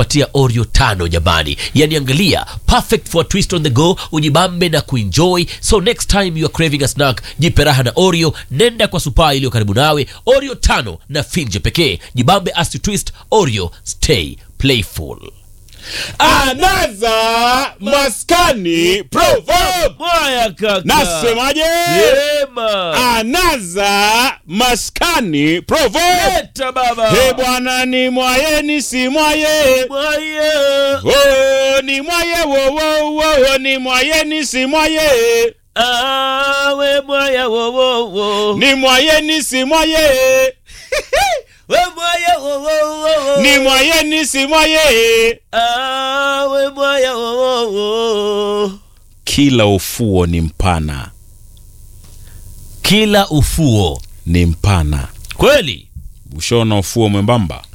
kupatia Oreo tano jamani. Yani angalia, perfect for a twist on the go, ujibambe na kuenjoy. So next time you are craving a snack, jipe raha na Oreo, nenda kwa supaa iliyo karibu nawe. Oreo tano na finje pekee, jibambe as you twist. Oreo, stay playful. Anaza maskani proverb. Mwaya kaka. Nasemaje? Sema. Anaza maskani proverb. Leta baba. He bwana ni mwaye ni si mwaye. Mwaya. Oh, ni mwaye wo wo wo ni mwaye ni si mwaye. Awe mwaya wo wo wo. Ni mwaye ni si mwaye. We mwaya wo wo wo. Ni mwaye ni si mwaye. Awe mwaya wo wo wo. Kila ufuo ni mpana, Kila ufuo ni mpana. kweli. Ushona ufuo mwembamba,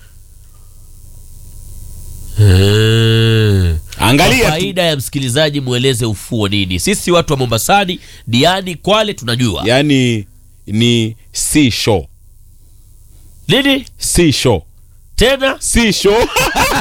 Kwa angalia tu. faida ya msikilizaji, mweleze ufuo nini. Sisi watu wa Mombasani, Diani, Kwale tunajua Yani ni seashore, nini seashore, tena. seashore.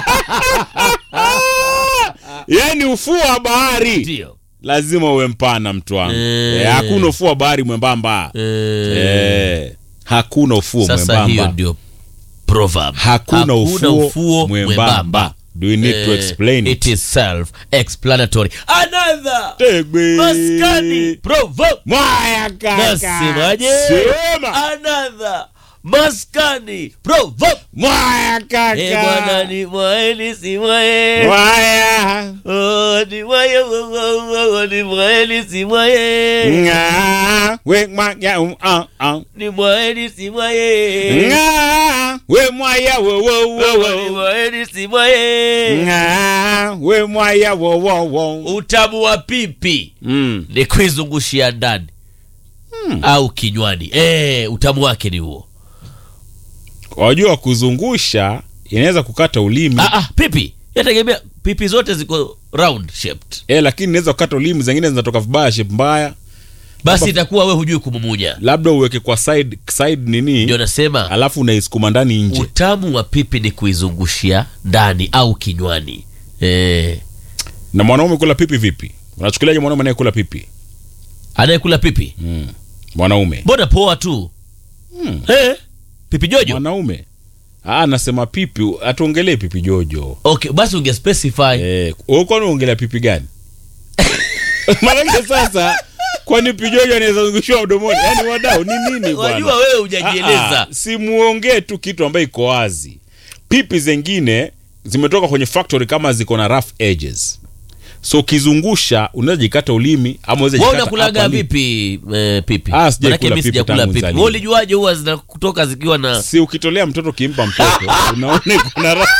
Yani ufuo wa bahari Ndio lazima uwe mpana, mtu wangu. Eh. Eh, hakuna ufuo wa bahari mwembamba. Eh, Eh, hakuna ufuo sasa hiyo mwembamba. ndio proverb. Hakuna ufuo mwembamba. Do you need to explain it it? is self explanatory. Another Tegbe. maskani proverb. Mwaya kaka. Nasemaje? Sema. Another maskani proverb. Mwaya kaka. Eh, bwana ni mwaeni si mwae. Mwaya. Oh, ni mwae wo, wo, wo, wo, ni mwaeni si mwae. Nga. We mwaya um, ah, ah. Ni mwaeni si mwae. Nga. We mwaya wo wo wo Oh, ni wo. mwaeni si mwae. Nga. We mwaya wo wo wo. Utamu wa pipi Mm. ni kuizungushia ndani au kinywani. Eh, utamu wake ni huo. Wajua kuzungusha inaweza kukata ulimi. Ah, ah, pipi yategemea, pipi zote ziko round shaped, Eh, lakini inaweza kukata ulimi, zingine zinatoka vibaya, shape mbaya. basi itakuwa we hujui kumumunya. Labda uweke kwa side side nini, Ndio nasema alafu unaisukuma ndani nje. utamu wa pipi ni kuizungushia ndani au kinywani. Eh, Na mwanaume kula pipi vipi? Unachukuliaje mwanaume anayekula pipi? anayekula pipi Mm. Mwanaume. mbona poa tu Hmm. eh, pipi jojo. Mwanaume. Ah, nasema pipi, atuongelee pipi jojo. Okay, basi unge specify Eh, wewe kwani unaongelea pipi gani? Maanake sasa kwani pipi jojo anaweza zungushiwa mdomoni? Yaani wadau ni nini bwana? wajua wewe hujajieleza. Ah, ah, si muongee tu kitu ambayo iko wazi. Pipi zengine zimetoka kwenye factory kama ziko na rough edges, so ukizungusha unaweza jikata ulimi ama unaweza Wewe jikata unakulaga upper lip. vipi eh, pipi? Ah, sijaikula Manake mimi pipi sijakula tangu pipi. nizaliwe. Wewe ulijuaje huwa zinakutoka zikiwa na Si ukitolea mtoto ukimpa mtoto unaona iko na rough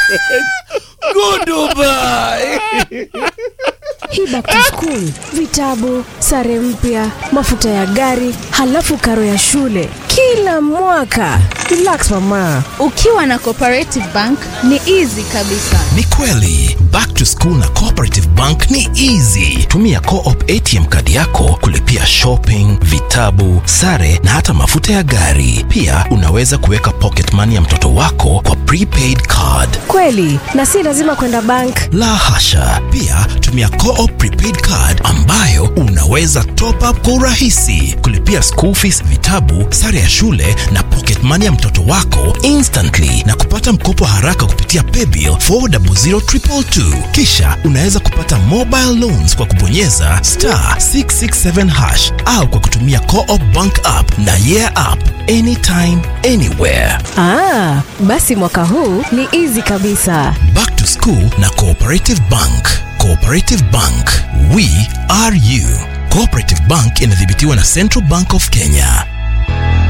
Goodbye. Hii back to school, vitabu, sare mpya, mafuta ya gari, halafu karo ya shule kila mwaka. Relax mama. Ukiwa na Cooperative Bank ni easy kabisa. Ni kweli back to school na Cooperative Bank ni easy. Tumia Co-op ATM kadi yako kulipia shopping, vitabu, sare na hata mafuta ya gari. Pia unaweza kuweka pocket money ya mtoto wako kwa prepaid card. Kweli, na si lazima kwenda bank. La hasha! Pia tumia Co-op prepaid card ambayo unaweza top up kwa urahisi, kulipia school fees, vitabu, sare ya shule na pocket money ya mtoto wako instantly na kupata mkopo haraka kupitia paybill 400222. Kisha unaweza kupata mobile loans kwa kubonyeza star 667 hash au kwa kutumia Co-op bank app na yeah app anytime anywhere. Ah, basi mwaka huu ni easy kabisa. Back to School na Cooperative Bank. Cooperative Bank, we are you. Cooperative Bank inadhibitiwa na Central Bank of Kenya.